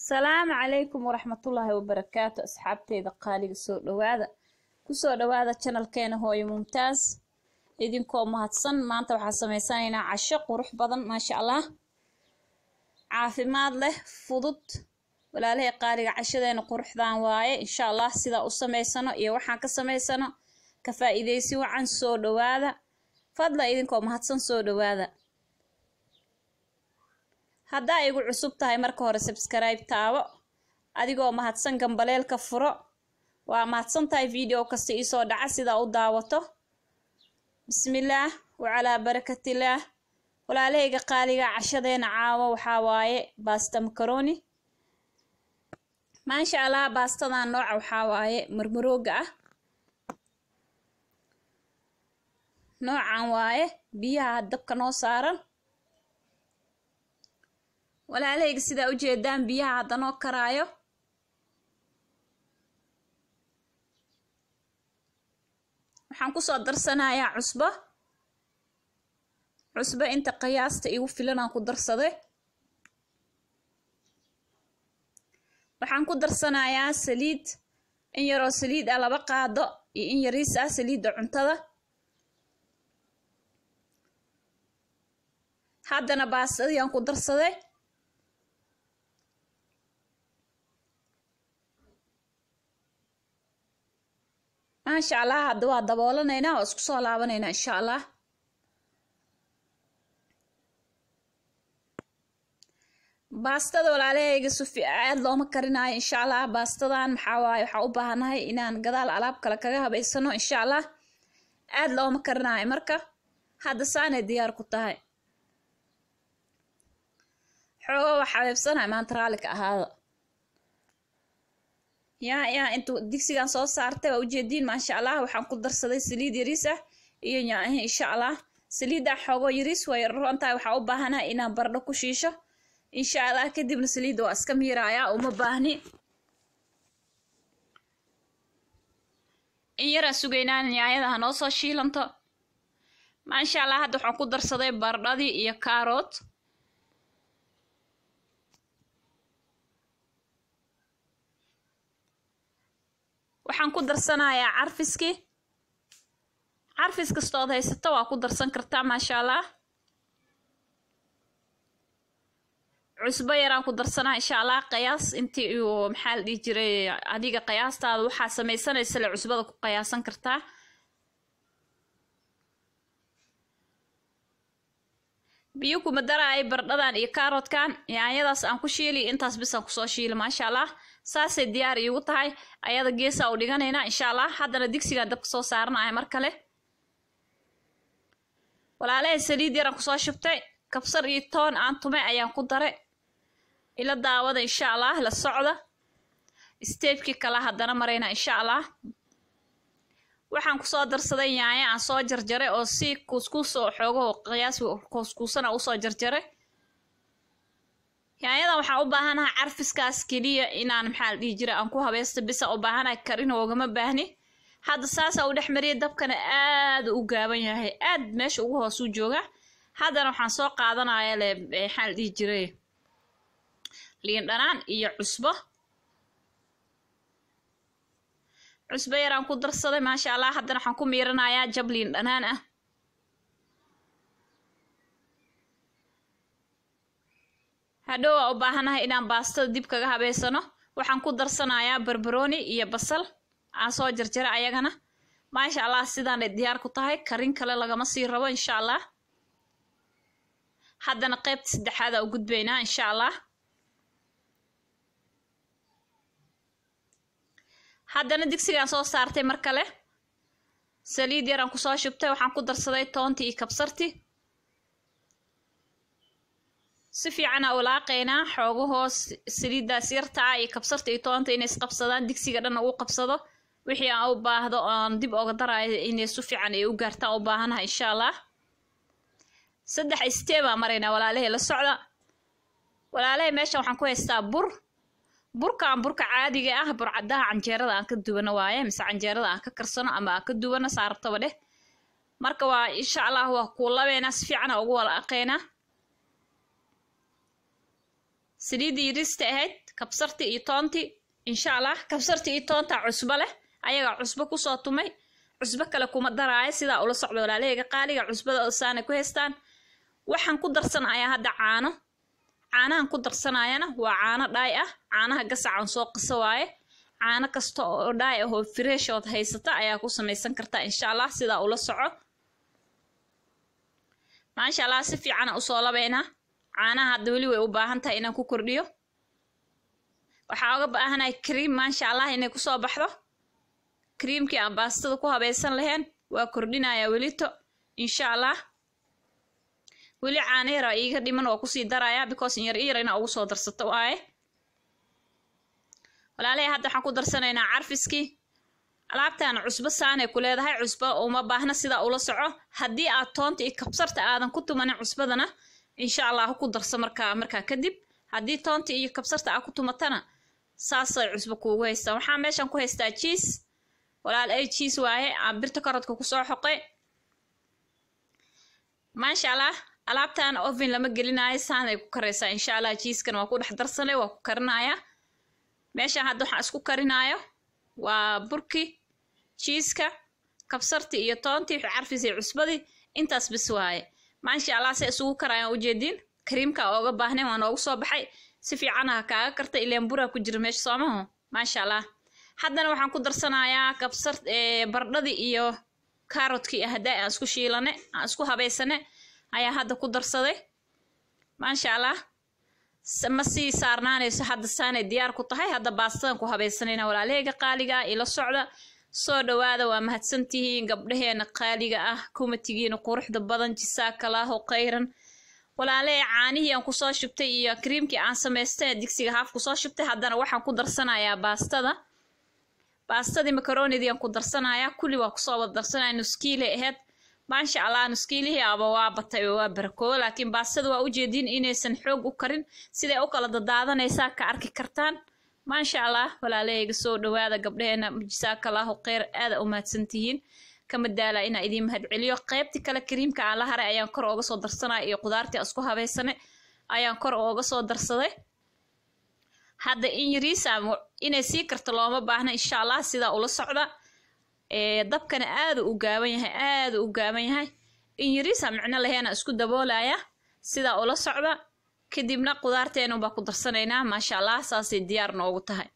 salaamu calaykum waraxmatullaahi wabarakaatu asxaabteyda qaaliga soo dhowaada kusoo dhowaada janalkeena hooyo mumtaas idinkoo mahadsan maanta waxaa sameysanaynaa casho qurux badan maasha allah caafimaad leh fudud walaalahay qaaliga cashadeena quruxdan waaye insha allah sidaa u sameysano iyo waxaan ka sameysano ka faa-iideysi wacan soo dhowaada fadla idinkoo mahadsan soo dhowaada haddaa igu cusub tahay marka hore sabskribe taabo adigoo mahadsan gambaleelka furo waa mahadsan tahay video kasta iisoo dhaca sidaa u daawato bismillaah wacalaa barakatillaah walaalahayga qaaliga cashadeena caawo waxaa waaye baasta macaroni maasha allah baastadan nooca waxaa waaye marmarooga ah noocan waaye biyaha dabka noo saaran walaalahayga sidaa u jeedaan biyaha hadda noo karaayo waxaan kusoo darsanayaa cusbo cusbo inta qiyaasta igu filan aan ku darsaday waxaan ku darsanayaa saliid in yaroo saliid ah laba qaado iyo in yariis ah saliidda cuntada haddana baastadii aan ku darsaday maasha allah hadda waa daboolanaynaa waa isku soo laabanaynaa insha allah baastada walaalahayga sufi aad looma karinaayo insha allah baastadan maxaa waaye waxaa u baahanahay inaan gadaal alaab kale kaga habaysano insha allah aad looma karinaayo marka hadda saanay diyaar ku tahay xooga waa xabeebsanahay maanta raalika ahaada yaa yaa intuu digsigan soo saartay waa ujeediin maasha allah waxaan ku darsaday saliid yariis ah iyo nyaahi insha allah saliiddaa xoogo yariis way roontahay waxaa u baahanahay inaan bardho ku shiisho insha allah kadibna saliidda waa iska miiraayaa uma baahni in yaraa sugaynaa nyaayada ha noo soo shiilanto maasha allah hadda waxaan ku darsaday bardhadii iyo kaaroot waxaan ku darsanayaa carfiskii carfis kastood haysato waa ku darsan kartaa maasha allah cusbo yaraan ku darsanaa insha allah qiyaas intii uu maxaa la dhihi jiray adiga qiyaastaada waxaa samaysanaysa le cusbada ku qiyaasan kartaa biyo kuma daraay bardhadan iyo kaaroodkan yaanyadaas aan ku shiili intaas bisaan kusoo shiili maasha allah saasay diyaar iigu tahay ayada geesaa u dhiganaynaa insha allah haddana digsigaan dabka soo saaranaya mar kale walaalahay saliid yaraan kusoo shubtay kabsar iyo toon aan tumay ayaan ku daray ila daawada insha allah la socda steebkii kale haddana maraynaa insha allah waxaan kusoo darsaday yaanya aan soo jarjaray oo si kuuskuus oo xoogaho qiyaas kuuskuusana usoo jarjaray yaanyadan waxaan u baahanaha carfiskaas keliya inaan maxaa la dhihi jira aan ku habaysta bisa u baahanaha karin oogama baahni hadda saasaa u dhex mariyay dabkana aada u gaaban yahay aad meesha ugu hoosuu jooga haddana waxaan soo qaadanaya le maxaa la dhihi jiray liin dhanaan iyo cusbo cusbo yaraan ku darsaday maasha allah haddana waxaan ku miiranayaa jab liin dhanaan ah hadhow waa u baahanahay inaan baastada dib kaga habeysano waxaan ku darsanayaa barbarooni iyo basal aan soo jarjara ayagana maasha allah sidaanay diyaar ku tahay karin kale lagama sii rabo insha allah haddana qeybta saddexaada u gudbaynaa insha allah haddana digsigaan soo saartay mar kale saliid yaraan kusoo shubtay waxaan ku darsaday toontii iyo kabsartii si fiican aa ulaaqaynaa xoogahoo saliiddaas yartaa iyo kabsarta iyo toonta inay isqabsadaan digsiga dhan uu qabsado wixii aan u baahdo oon dib oga daraayo inay si fiican ay u gaartaan u baahanaha insha allah saddex steebaa maraynaa walaalahay la socda walaalahay meeshan waxaan ku haystaa bur burkaan burka caadiga ah burcadaha canjeerada aan ka duwano waaye mise canjeerada aan ka karsano ama aan ka duwano saartaba dheh marka waa insha allah waa kuulabeynaa si fiican aa ugu walaaqeynaa saliiddii yirista ahayd kabsarti iyo toonti insha allah kabsarti iyo toonta cusbo leh ayagaa cusbo kusoo tumay cusbo kale kuma daraayo sidaa ula socda walaalahayga qaaliga cusbada saana ku haystaan waxaan ku darsanayaa hadda caano caanahan ku darsanayana waa caano dhaay ah caanaha gasacan soo qasa waaye caano kasta oo dhaay ah oo fresh ood haysata ayaa ku samaysan kartaa insha allah sidaa ula soco maasha allah si fiicana usoo labaynaa caanaha hadda weli way u baahan tahay inaan ku kordhiyo waxaa uga baahanahay cream maasha allah inay kusoo baxdo creamkii aan baastada ku habaysan lahayn waa kordhinayaa welito insha allah weli caano yara iiga dhiman waa kusii darayaa because in yar i yar inaa ugu soo darsato waaye walaalahay hadda waxaan ku darsanaynaa carfiskii alaabtaana cusbo saanay ku leedahay cusbo uma baahna sidaa ula soco haddii aad toonta iyo kabsarta aadan ku tumanin cusbadana insha allah ku darso markaa markaa kadib haddii toonta iyo kabsarta aad ku tumatana saasay cusbo kuugu haystaan waxaa meeshan ku haystaa jiis walaal ay jiis waaye aan birta karodka kusoo xoqay maasha allah alaabtan oven lama gelinayo saanay ku karaysaa insha allah jiiskan waa ku dhex darsanay waa ku karinaya meeshan hadda waxaan isku karinaayo waa burki jiiska kabsarti iyo toontii carfis iyo cusbadii intaas bis waaye maasha allah se isugu karayaan ujeediin kariimka ooga baahnayn waa noogu soo baxay si fiican ha kaaga karta ileen buraa ku jira meesha soomaho maasha allah haddana waxaan ku darsanayaa kabsar bardhadii iyo kaarotkii haddaa aan isku shiilane aan isku habaysane ayaa hadda ku darsaday maasha allah ma sii saarnaanayso hadda saanay diyaar ku tahay hadda baastadan ku habaysanayna walaalaheyga qaaliga ah ila socda soo dhowaada waa mahadsantihiin gabdhaheena qaaliga ah kumatigiina quruxda badan jisaakalaaho khayran walaalahey caanihii aan kusoo shubtay iyo kriimkii aan samaystay digsiga haaf kusoo shubtay haddana waxaan ku darsanayaa baastada baastadii makaronidii aan ku darsanayaa kulli waa kusoo wada darsanaya nuskiilay ahayd maasha allah nuskiilihii aba waa batay oo waa barakoobo laakiin baastada waa ujeediin inaysan xoog u karin siday u kala dadaadanaysaa ka arki kartaan maasha allah walaalahayga soo dhowaada gabdhaheena jisaakalaahu kheyr aada u mahadsantihiin kama daala inaa idiin mahadceliyo qaybtii kale kariimka aan la haray ayaan kor ooga soo darsanaya iyo qudaartii aan isku habaysane ayaan kor ooga soo darsaday hadda in yariisa inay sii karto looma baahna insha allah sidaa ula socda dabkana aada u gaaban yahay aada u gaaban yahay in yariisa micno laheena isku daboolaya sidaa ula socda kadibna qudaarteenu baa ku darsanaynaa maasha allah saasay diyaar noogu tahay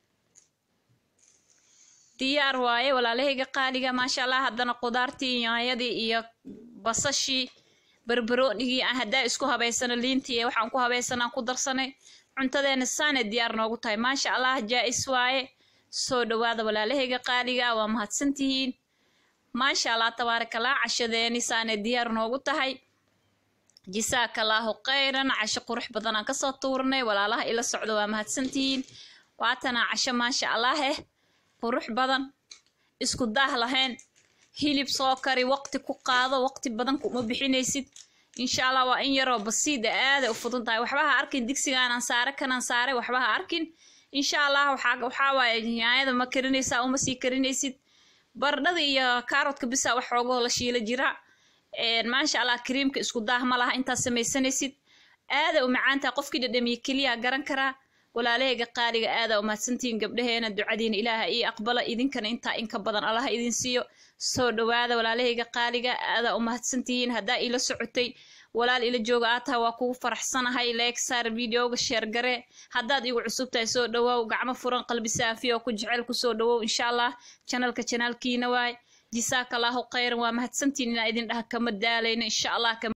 diyaar waaye walaalahayga qaaliga maasha allah haddana qudaartii yaanyadii iyo basashii barbaroonigii aan haddaa isku habaysano liintii waxaan ku habaysanaan ku darsanay cuntadeena saanay diyaar noogu tahay maasha allah jaa-is waaye soo dhowaada walaalahayga qaaliga waa mahadsantihiin maasha allah tabaarakallah cashadeeni saanay diyaar noogu tahay jisaakalaahu khayran casho qurux badan aan kasoo tuurnay walaalaha ila socda waa mahadsantihiin waatanaa casho maasha allah eh qurux badan isku daah lahayn hilib soo kari waqti ku qaado waqti badan kuma bixinaysid insha allah waa in yaroo basiida aaday u fudan tahay waxba ha arkin digsigaanaan saare kanaan saare waxba ha arkin insha allah waxaa waaye yaanyada ma karinaysaa uma sii karinaysid bardhada iyo kaarotka bisa wax xoogoo la shiila jira maasha allah kariimka isku daah ma laha intaad samaysanaysid aada u macaantaha qofkii dhadhamiye keliya garan karaa walaalahayga qaaliga aada umahadsantihiin gabdhaheena ducadiina ilaaha ii aqbala idinkana intaa inka badan allaha idin siiyo soo dhowaada walaalahayga qaaliga aada umahadsantihiin haddaa ila socotay walaal ila jooga aad tahay waa kugu faraxsanahay like saar videoga sheer gare haddaad igu cusub tahay soo dhawoow gacmo furan qalbi saafiya oo ku jecel kusoo dhawow insha allah janalka janaalkiina waay jisaaka allahu khayran waa mahadsantihiin inaa idin dhaha kama daalayno insha allah